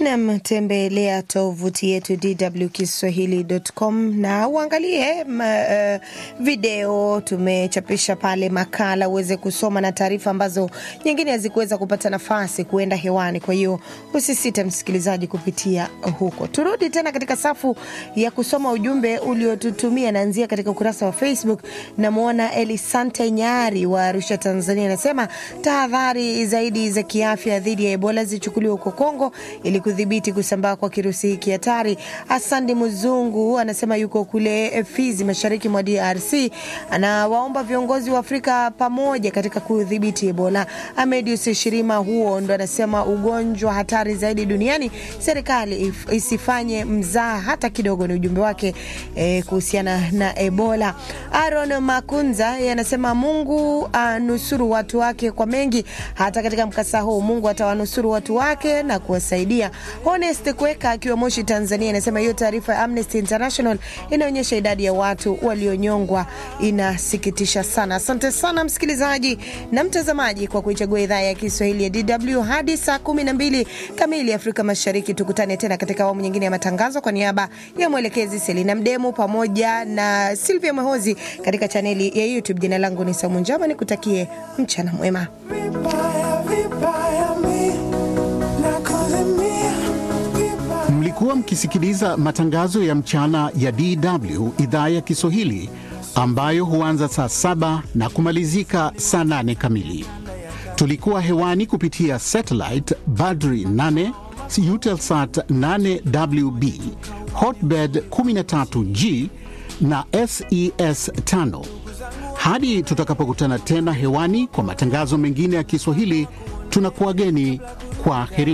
Nam, tembelea tovuti yetu dwkiswahili.com na uangalie ma, uh, video tumechapisha pale, makala uweze kusoma na taarifa ambazo nyingine hazikuweza kupata nafasi kuenda hewani. Kwa hiyo usisite msikilizaji kupitia huko. Turudi tena katika safu ya kusoma ujumbe uliotutumia, naanzia katika ukurasa wa Facebook. Namwona Elisante Nyari wa Arusha, Tanzania, anasema tahadhari zaidi za kiafya dhidi ya Ebola zichukuliwe huko Kongo ili kudhibiti kusambaa kwa kirusi hiki hatari. Asandi Mzungu anasema yuko kule Fizi, mashariki mwa DRC, anawaomba viongozi wa Afrika pamoja katika kudhibiti Ebola. Amedius Shirima huo ndo anasema ugonjwa hatari zaidi duniani, serikali isifanye mzaa hata kidogo. Ni ujumbe wake eh, kuhusiana na Ebola. Aaron Makunza anasema Mungu anusuru watu wake kwa mengi, hata katika mkasa huu Mungu atawanusuru watu wake na kuwasaidia. Honest Kweka akiwa Moshi, Tanzania, anasema hiyo taarifa ya Amnesty International inaonyesha idadi ya watu walionyongwa inasikitisha sana. Asante sana msikilizaji na mtazamaji kwa kuichagua idhaa ya Kiswahili ya DW hadi saa kumi na mbili kamili Afrika Mashariki. Tukutane tena katika awamu nyingine ya matangazo. Kwa niaba ya mwelekezi Selina Mdemu pamoja na Silvia Mwehozi katika chaneli ya YouTube, jina langu ni Saumu Njama, nikutakie mchana mwema. Mlikuwa mkisikiliza matangazo ya mchana ya DW idhaa ya Kiswahili ambayo huanza saa saba na kumalizika saa nane kamili. Tulikuwa hewani kupitia satellite Badri 8 Eutelsat 8WB Hotbird 13G na SES 5. Hadi tutakapokutana tena hewani kwa matangazo mengine ya Kiswahili, tunakuwageni kwa heri.